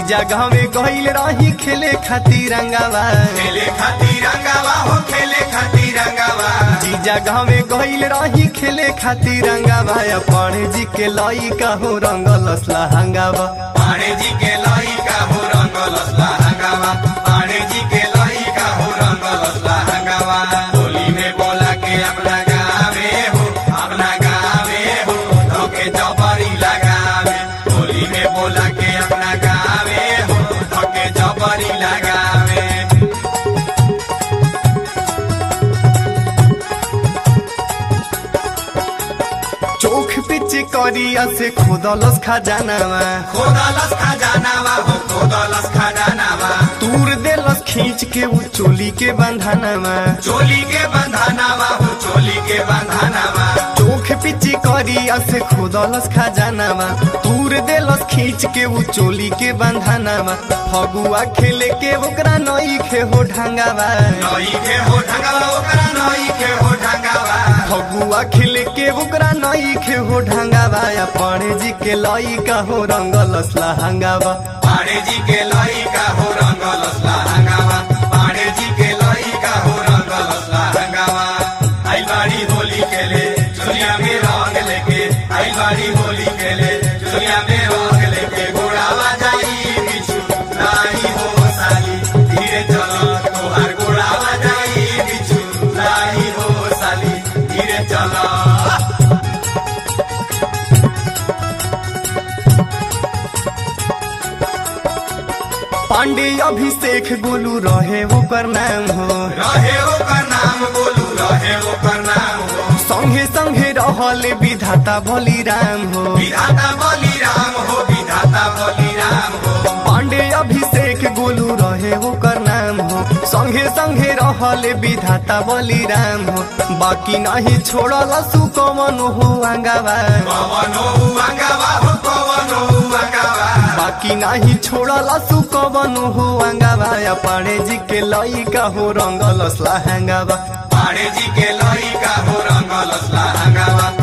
जगह में गईल रही खेले खातिर रंगावा खेले खातिर रंगावा हो खेले खातिर रंगावा जी जगह में गईल रही खेले खातिर रंगावा पढ़े जी के लई का हो रंगलस लहंगावा पाणे जी के लई का हो रंगलस लहंगावा पाणे जी के लई का हो रंगलस लहंगावा होली में बोला के अपना गावे हो अपना गावे हो धोके जबरी लगावे होली में बोला के अपना गावे हो धोके जबरी लगावे चोख पिच करिया से खोदलस खजानावा खोदलस खजानावा हो खोदलस खजानावा तूर देलस खींच के वो चोली के बंधनावा चोली के बंधनावा हो चोली के बंधनावा चोख पिची करिया से खोदलस खजानावा तूर देलस खींच के वो चोली के बंधनावा फगुआ खेले के ओकरा नई खे हो ढंगावा नई के हो ढंगावा ओकरा नई के हो ढंगावा फगुआ खेले के ओकरा नई खे हो ढंगावा या पढ़े जी के लई का हो रंगलस लहंगावा पाणे जी के लई का हो रंगलस लहंगावा पाणे जी के लई का हो रंगलस लहंगावा आई बाड़ी होली खेले चुनिया में रंग लेके आई बाड़ी होली खेले चुनिया में रंग लेके गोड़ावा जाई बिछु नाही हो साली धीरे चलो तोहार गोड़ावा जाई बिछु नाही हो साली धीरे चलो पांडे अभिषेक गोलू रहे ओकर नाम हो रहे ओकर नाम बोलू रहे ओकर नाम हो संगे संगे रहल विधाता बलिराम हो विधाता बलिराम हो विधाता बलिराम हो पांडे अभिषेक गोलू रहे ओकर नाम हो संगे संगे रहल विधाता बलिराम हो बाकी नहीं छोड़ल सुकमन हो अंगावा पवनो अंगावा हो पवनो अंगावा बाकी नहीं छोड़ल सुकमन हो अंगावा या पांडे जी के लई का हो रंगलस लहंगावा पाणे जी के लई का हो रंगलस लहंगावा